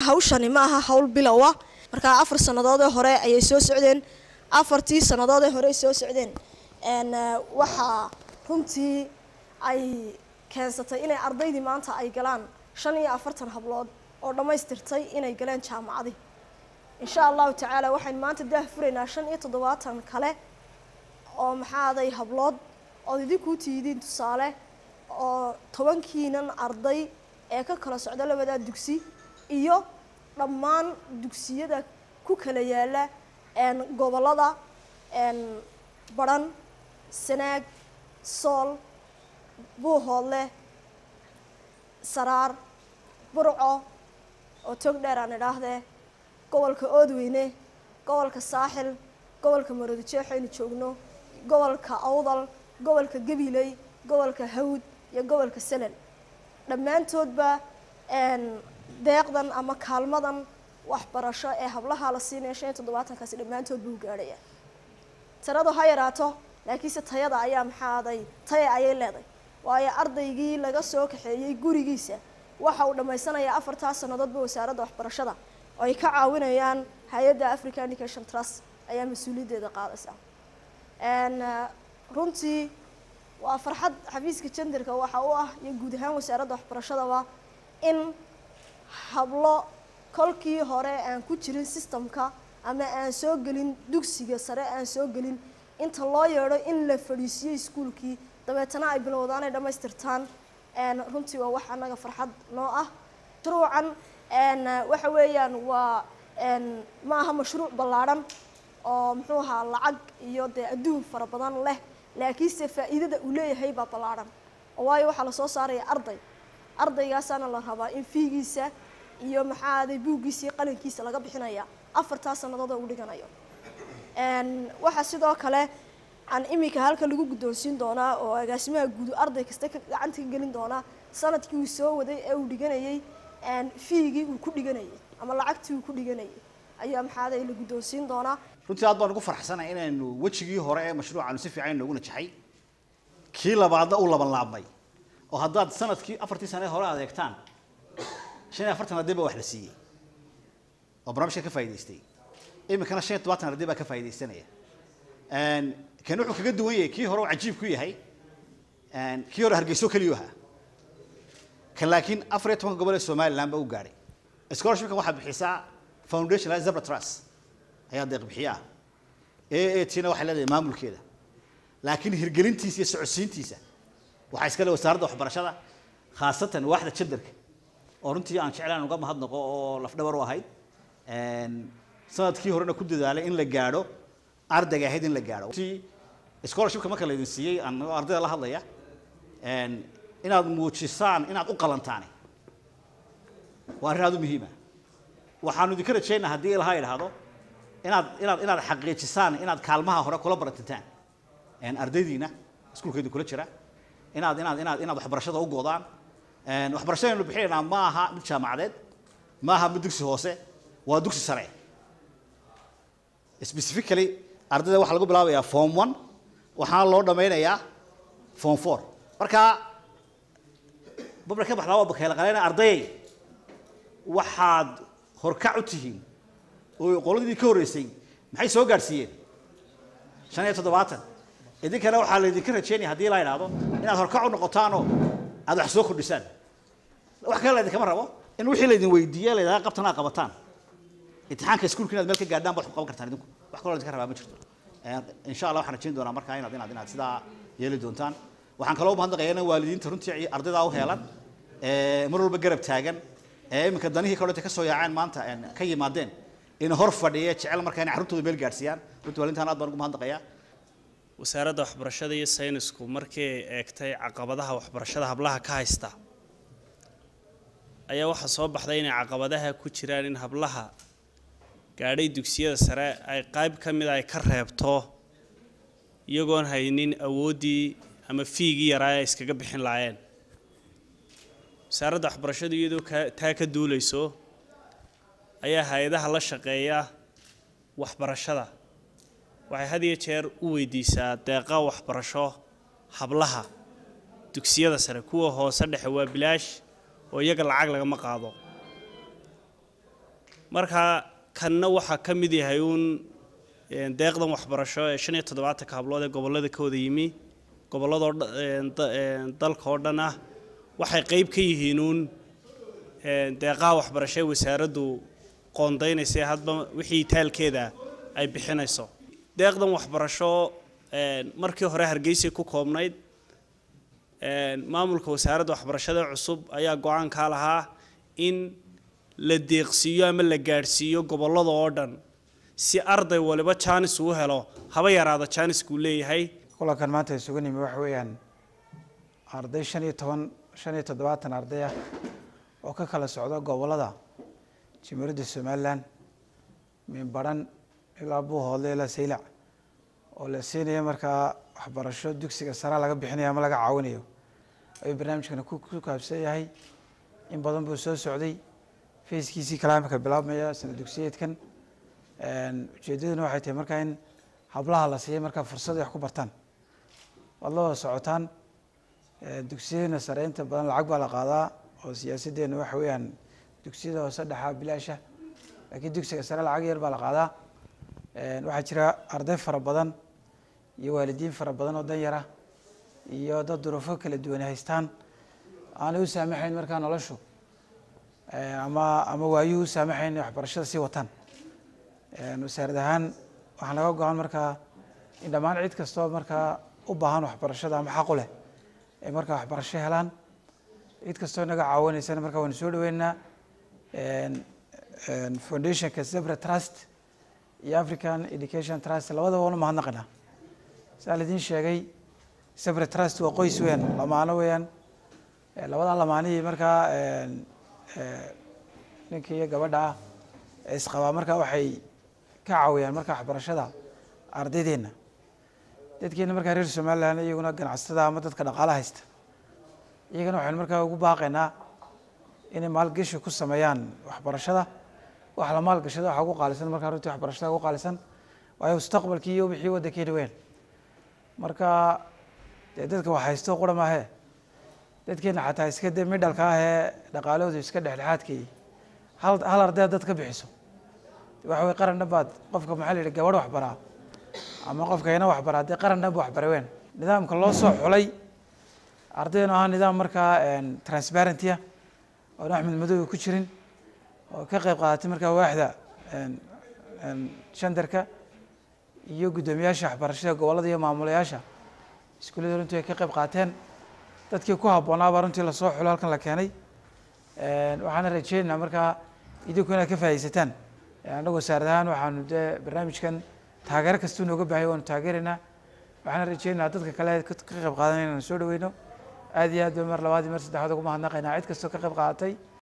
hawshani ma aha hawl bilowa markaa afar sannadoodee hore ayay soo socdeen afartii sannadoodee hore soo socdeen waxaa runtii ay keensatay inay ardaydii maanta ay galaan shan iyo afartan hablood oo dhammaystirtay inay galeen jaamacadii insha allahu tacaala waxaynu maanta daah furaynaa shan iyo toddobaatan kale oo maxaaday hablood ood idinkuu tiidiin tusaale oo tobankiinan arday ee ka kala socda labadaa dugsi iyo dhammaan dugsiyada ku kala yaala gobollada badhan sanaag sool buuhoodle saraar burco oo tog dheer aan idhaahdee gobolka oodweyne gobolka saaxil gobolka maroodijeex aynu joogno gobolka awdal gobolka gabiley gobolka hawd iyo gobolka salal dhammaantoodba deeqdan ama kaalmadan waxbarasho ee hablaha la siinaya shan iyo toddobaatankaasi dhammaantood buu gaadhaya tiradu ha yaraato laakiinse tayada ayaa maxaaday taya ayay leeday waayo ardaygii laga soo kaxeeyey gurigiisa waxa uu dhammaysanayaa afartaas sannadoodba wasaaradda waxbarashada oo ay ka caawinayaan hay-adda african education trust ayaa mas-uuliyaddeeda qaadaysa runtii waa farxad xafiiska jenderka waxa u ah iyo guud ahaan wasaaradda waxbarashadaba in hablo kolkii hore aan ku jirin systemka ama aan soo gelin dugsiga sare aan soo gelin inta loo yeedho in la fadhiisiyo iskuolkii dabeetana ay bilowdaan ay dhammaystirtaan runtii waa wax annaga farxad noo ah mashruucan waxa weeyaan waa ma aha mashruuc ballaadhan oo muxuu ahaa lacag iyo dee adduun fara badan leh laakiinse faa'iidada uu leeyahay baa ballaadhan oo waayo waxaa lasoo saaraya arday ardaygaasana la rabaa in fiigiisa iyo maxaaday buuggiisa iyo qalinkiisa laga bixinaya afartaa sannadood oo u dhiganayo waxaa sidoo kale aan iminka halka lagu guddoonsiin doonaa oo agaasimaha guudu arday kasta ka gacanta ka gelin doonaa sanadkii uu soo waday ee uu dhiganayay fiigii uu ku dhiganayay ama lacagtii uu ku dhiganayay ayaa maxaaday la guddoonsiin doonaa runtii aad baan ugu farxsanay inaynu wejigii hore ee mashruucaanu si fiican inoogu najaxay kii labaadna uu laban laabmay oo haddaad sanadkii afartii sane hore adeegtaan shan iyo afartan arday baa wax la siiyey oo barnaamijka ka faa'idaystay iminkana shan iyo todobaatan arday baa ka faa'iidaysanaya kan wuxuu kaga duwan yahay kii hore uu cajiib ku yahay kii hore hargeyso keliyu ahaa kan laakiin afar iyo tobanka gobol ee somaliland ba u gaadhay scholarshipkan waxaa bixisaa foundation la zebra trust ayaa deeq bixiya ah a a tina waxay leedahay maamulkeeda laakiin hirgelintiisa iyo socodsiintiisa waxaa iska le wasaaradda waxbarashada khaasatan waaxda jenderka oo runtii aan jeclaan uga mahadnaqo oo lafdhabar u ahayd sanadkii horena ku dadaalay in la gaadho ardayga ahayd in la gaadho runtii scholarshipka marka laydin siiyey aan ardayda la hadlaya inaad muujisaan inaad u qalantaan waa arrin aad u muhiima waxaanu idinka rajaynaa haddii ilaha idhaahdo inaad inaad inaad xaqiijisaan inaad kaalmaha hore kula baratintaan ardaydiina iskuulkeedu kula jira inaad inaad inaad inaad waxbarashada u godaan waxbarashadaynu bixinaynaa ma aha mid jaamacadeed ma aha mid dugsi hoose waa dugsi sare specifically ardayda waxaa lagu bilaabayaa form one waxaana loo dhammaynayaa form four marka babla ka baxdaa waa bakeela qaleyna ardayay waxaad horkac u tihiin oo qoladii ka horreysay maxay soo gaadhsiiyeen shan iyo toddobaatan idinkana waxaa laydinka rajeynaya haddii la idhaahdo inaad horkac u noqotaanoo aad wax soo kordhisaan wax kale laydinkama rabo in wixii laydin weydiiye laydhaha qabtan aad qabataan imtixaanka iskuulka inaad meel ka gaadhaan baad ku qaban kartaan idinku wax kaloo laydinka rabaa ma jirto insha allah waxaan rajayn doonaa markaa inaad inaad inaad sidaa yeeli doontaan waxaan kaloo mahadnaqayaa in waalidiinta runtii ardaydaa u heelan mar walba garab taagan ee iminka danihii kaloo ka soo yaaceen maanta ka yimaadeen in hor fadhiya jecel markaa inay carruurtooda meel gaadhsiiyaan runtii waalidiintaan aad baan ugu mahadnaqayaa wasaaradda waxbarashada iyo saynisku markii ay eegtay caqabadaha waxbarashada hablaha ka haysta ayaa waxaa soo baxday inay caqabadaha ku jiraan in hablaha gaadhay dugsiyada sare ay qayb ka mida ay ka reebto iyagoon haynin awooddii ama fiigii yaraa ay iskaga bixin lahaayeen wasaaradda waxbarashadu iyadoo ka taa ka duulayso ayaa hay-adaha la shaqeeya waxbarashada waxay had iyo jeer u weydiisaa deeqa waxbarasho hablaha dugsiyada sare kuwa hoose dhexe waa bilaash oo iyaga lacag lagama qaado marka kanna waxaa ka mid yahay uun een, deeqdan waxbarasho ee shan iyo toddobaatanka hablood ee gobollada ka wada yimi gobolladoo dha- een, da- een, dalka oo dhan ah waxay qeyb ka yihiin uun een, deeqaha waxbarasho ee wasaaraddu qoondaynaysa ee hadba wixii taalkeeda ay bixinayso deeqdan waxbarasho een, markii hore hargeysay ku koobnayd een, maamulka wasaaradda waxbarashada cusub ayaa go-aankaa lahaa in la deeqsiiyo ama la gaadhsiiyo gobollada oo dhan si arday waliba jaanis uu helo haba yaraada jaaniskuu leeyahay kulankan maanta isugu nimi waxa weeyaan arday shan iyo toban shan iyo toddobaatan arday ah oo ka kala socda gobollada jimhuriyadda somalilan minbaran ilaa buuhoodle ilaa saylac oo la siinaya markaa waxbarasho dugsiga sare laga bixinayo ama laga caawinayo ayuu barnaamijkana ku ku kaabsan yahay in badan buu soo socday fayskiisii kalaamka bilaabmaya sana dugsiyeedkan ujeeddaduna waxay tahay markaa in hablaha la siiyay markaa fursad ay wax ku bartaan waad la wada socotaan Eh, dugsiyadana sare inta badan lacag baa la qaadaa oo siyaasaddeena waxa weeyaan dugsiyada hoose dhexaa bilaasha laakiin dugsiga sare lacag yar baa la qaadaa Eh, waxaa jira arday fara badan iyo waalidiin fara badan oo danyar ah iyo dad duruufo kala duwan haystaan aanay u saamaxayn markaa noloshu Eh, ama ama waayuhu u saamaxayn inay waxbarashada sii wataan Eh, wasaarad ahaan waxaa naga go-an markaa in dhammaan cid kastoo markaa u baahan waxbarashada ama xaq u leh ay markaa waxbarasho helaan cid kastoo naga caawinaysana markaa waanu soo dhaweynaynaa foundationka zebra trust iyo african education trust labadaba waanu mahadnaqinaa saa la idiin sheegay zebra trust waa qoys weeyaan lamaano weeyaan Eh, labadaa lamaanihii markaa een, eh, ninka iyo gabadha ah ee isqabaa markaa waxay ka caawiyaan markaa waxbarashada ardaydeenna dadkeena markaa reer somalilan iyaguna ganacsatada ama dadka dhaqaala haysta iyagana waxaynu markaa ugu baaqaynaa inay maalgashi ku sameeyaan waxbarashada wax la maalgashada waxa ugu qaalisan markaa runtii waxbarashada ugu qaalisan waayo mustaqbalkii iyo wixii waddankeena weyn marka dee dadka wax haysto qura maahe dadkeena xataa iska de midhalka ah ee dhaqaalahoodu iska dhexdhexaadkii hal hal arday dad ka bixiso waxa weye qaran dhan baad qofka maxaa la yidhi gabadh waxbaraa ama qofka ina waxbaraa dee qaran dhan bu waxbara weyn nidaamka loo soo xulay ardaynu ahaa nidaam markaa transparenty ah oon axmed madow ku jirin oo ka qayb qaadatay markaa waaxda shandarka iyo guddoomiyaasha waxbarashada gobollada iyo maamulayaasha iskuullada runtii ay ka qayb qaateen dadkii ku habboonaabaa runtii lasoo xulo halkan la keenay waxaana rajeynaynaa markaa idinku inaad ka faaidaysataan annagu wasaarad ahaan waxaanu dee barnaamijkan taageero kastuu nooga baahaya waanu taageeraynaa waxaana rajeynaynaa dadka kale ka qayb qaadanay inaanu soo dhaweyno aad iyo aad ba mar labaad iyo mar saddexaad ugu mahadnaqaynaa cid kastoo ka qayb qaadatay